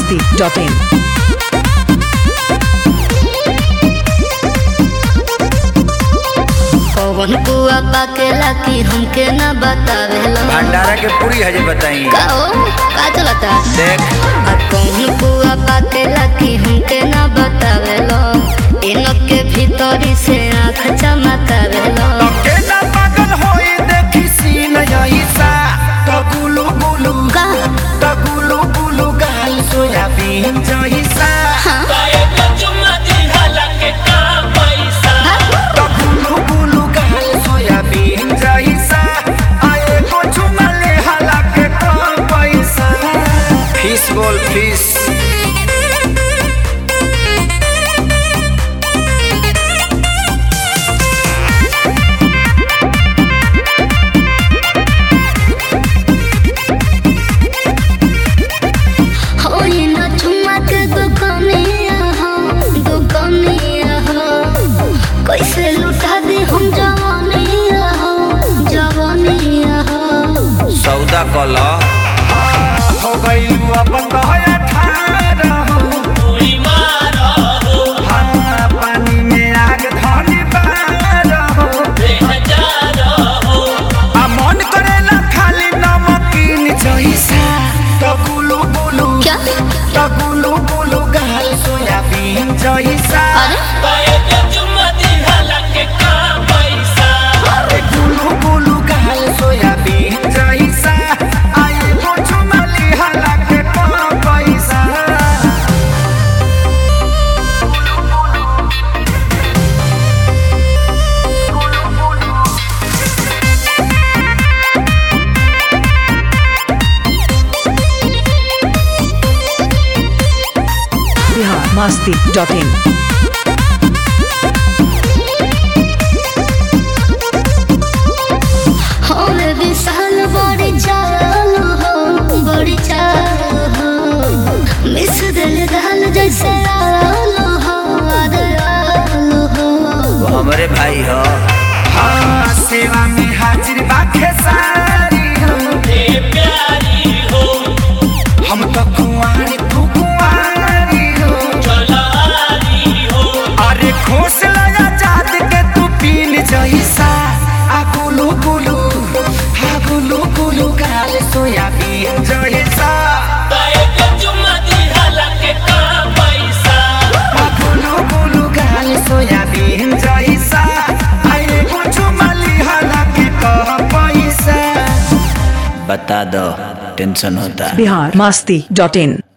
masti.in. कौन कुआ पाकेला की हमके न बतावेला भंडारा के पूरी हजे बताई का हो का चलता देख आ कौन कुआ पाकेला की हमके न बतावेला इनके भीतरी से आँख चमकावेला केना पागल होई देखी सीन जइसा तो गुलू गुलू का तो गुलू गुलू गाल सोयाबीन जइसा तो गुलू गुलू गाल सोयाबीन जइसा आए को चुमले हला के कम पैसा फिश बोल फिश हो ये न चुमक दुकानिया हो दुकानिया हो कैसे लुटा दे हम जवानिया हो जवानिया हो सौदा कल हो गइलू अपन दहया ठाड़ा हो हाँ, पानी में आग धनी बार हो आ मन करेला खाली नमकीन जइसा तो गुलू गुलू क्या तो गुलू गुलू गाल सोयाबीन जइसा अरे गुलू गुलू गाल सोयाबीन जइसा आए को चुमली हला के कम पैसा Bihar masti.in. हमें विशाल बड़ी चाल हो बड़ी चाल हो मिस दिल दाल जैसे आलू हो आलू हो वो हमरे भाई हो हाँ सेवा में हाजिर बाखे सारी हो हम तो कुंवारी तू कुंवारी हो अरे खोस लगा जात के तू पीन जैसा आ गुलू गुलू हा गुलू गुलू गाल सोयाबीन जैसा आ गुलू गुलू गाल सोयाबीन जैसा आए कुछ मली हला के कह पैसा बता दो टेंशन होता है Bihar masti.in.